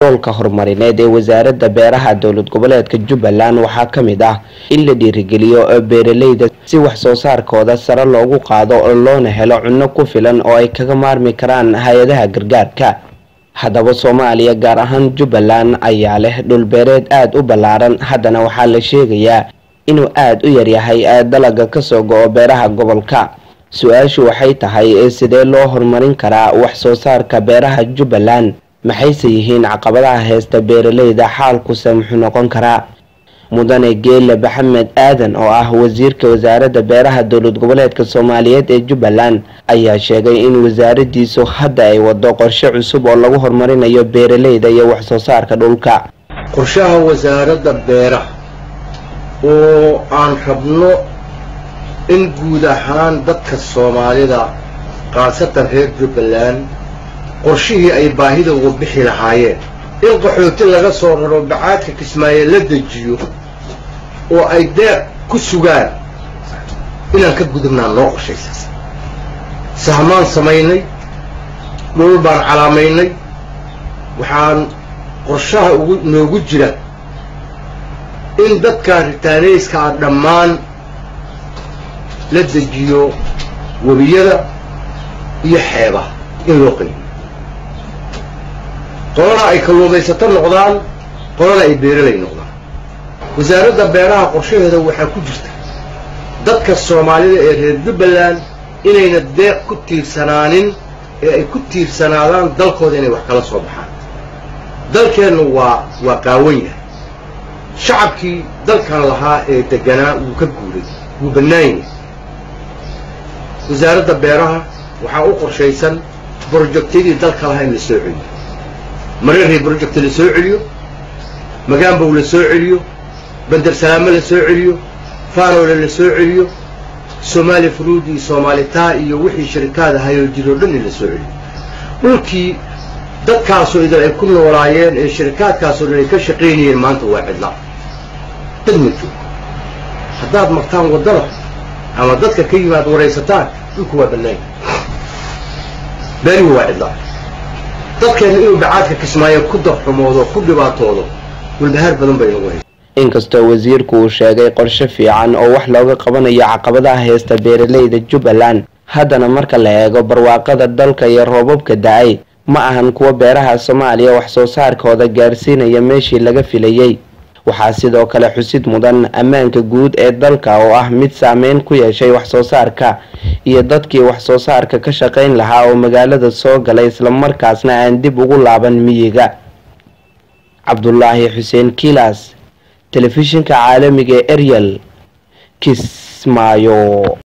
yoolka horumarineed ee wasaaradda beeraha dowlad goboleedka jubbaland waxaa ka mid ah in la dhiirigeliyo beeraleyda si wax soo saarkooda sare loogu qaado loona helo cunno ku filan oo ay kaga maarmi karaan hay-adaha gargaarka haddaba soomaaliya gaar ahaan jubbaland ayaa leh dhulbeereed aada u ballaaran haddana waxaa la sheegayaa inuu aada u yaryahay dalaga kasoo go-o beeraha gobolka su-aashu waxay tahay sidee loo horumarin karaa wax soo saarka beeraha jubbaland maxayse yihiin caqabadaha heysta beeraleyda xaalkuse muxuu noqon karaa mudane geele maxamed aadan oo ah wasiirka wasaaradda beeraha dowlad goboleedka soomaaliyeed ee jubbaland ayaa sheegay in wasaaradiisu hadda ay wado qorshe cusub oo lagu horumarinayo beeraleyda iyo wax soo saarka dhulka qorshaha wasaaradda beeraha oo aan rabno in guud ahaan dadka soomaalida khaasatan reer jubbaland qorshihii ay baahida uga bixi lahaayeen in qaxooti laga soo raro bacaadka kismaayo la dejiyo oo ay deeq ku sugaan inaan ka gudubnaa noo qorshaysa sahmaan samaynay dhul baan calaamaynay waxaan qorshaha ugu noogu jira in dadka ritaanayska ah dhammaan la dejiyo webiyada iyo xeebaha in loo qaybiyo qolana ay kalluumaysato noqdaan qolana ay beeralay noqdaan wasaaradda beeraha qorshaheeda waxaa ku jirta dadka soomaalida ee reer jubbaland inayna deeq ku tiirsanaanin ee ay ku tiirsanaadaan dalkooda inay wax kala soo baxaan dalkeennu waa waa qaawan yahay shacabkii dalkan lahaa ee degganaa wuu ka guuray wuu bannaan yahay wasaaradda beeraha waxaa u qorshaysan brojectyadii dalka lahaa in la soo celiyo mareerhay brojecta la soo celiyo magaanbow la soo celiyo bandersalaamo la soo celiyo faanole la soo celiyo soomaali fruud iyo soomaalitaa iyo wixii sharikaad ahayoo jiroo dhan in la soo celiyo dhulkii dadkaasoo idan ay ku noolaayeen ee sharikaadkaasoo dhan ay ka shaqaynayeen maanta waa cidlaa dad ma joogo haddaad martaan waddada ama dadka ka yimaad waraysataan dhulku waa bannaanya beerihu waa cidlaa dadkeenna inuu bacaadka kismaayo ku darxumoodo ku dhibaatoodo walbahaar badan bay nagu haysa inkastoo wasiirku uu sheegay qorshe fiican oo wax looga qabanayo caqabadaha heysta beeraleyda jubbaland haddana marka la eego barwaaqada dalka iyo roobabka da-ay ma ahan kuwa beeraha soomaaliya wax soo saarkooda gaarsiinaya meeshii laga filayey waxaa sidoo kale xusid mudan ammaanka guud ee dalka oo ah mid saameyn ku yeeshay wax soo saarka iyo dadkii wax soo saarka ka shaqayn lahaa oo magaalada soo galay islamarkaasna aan dib ugu laaban miyiga cabdulaahi xuseen kilas telefishinka caalamiga ee eryal kismaayo